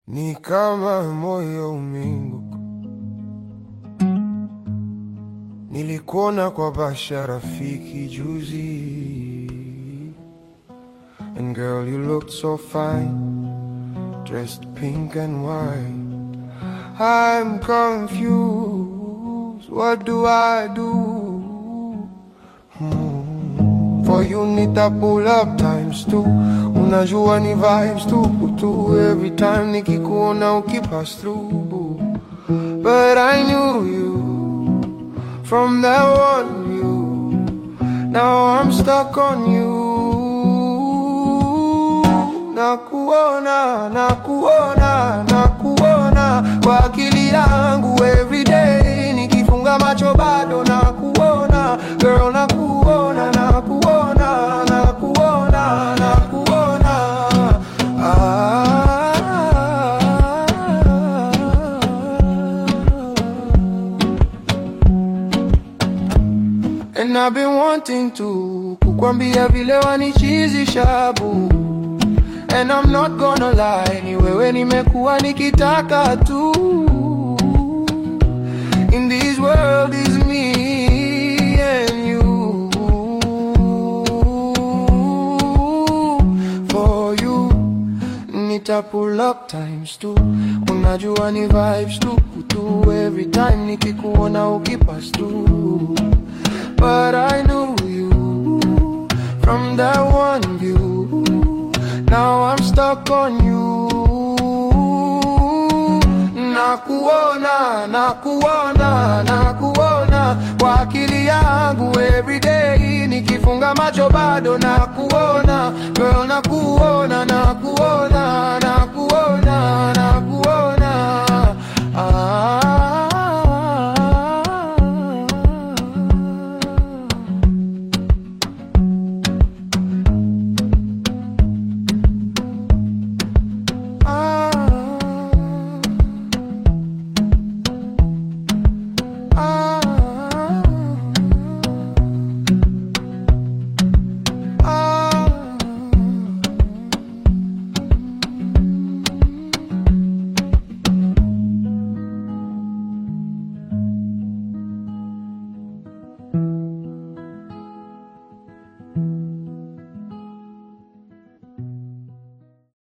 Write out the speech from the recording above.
Ni kama moyo umeanguka, nilikuona kwa Basha rafiki juzi, and girl you looked so fine, dressed pink and white. I'm confused, what do I do? For you need to pull up times two Unajua ni vibes tu tu Every time nikikuona ukipass through boo. But I knew you From that one view Now I'm stuck on you Nakuona, nakuona, nakuona Kwa akili yangu every day Nikifunga macho bado nakuona Girl nakuona, nakuona, nakuona, nakuona ah. And I've been wanting to Kukwambia vile wanichizisha boo And I'm not gonna lie, ni wewe nimekuwa nikitaka tu. In this world is me and you. For you, nita pull up times two. Unajua ni vibes tu tu. Every time nikikuona ukipass through. But I knew you from that one view. Now I'm stuck on you. Nakuona, nakuona, nakuona kwa akili yangu every day. Nikifunga macho bado nakuona, girl, nakuona, nakuona, nakuona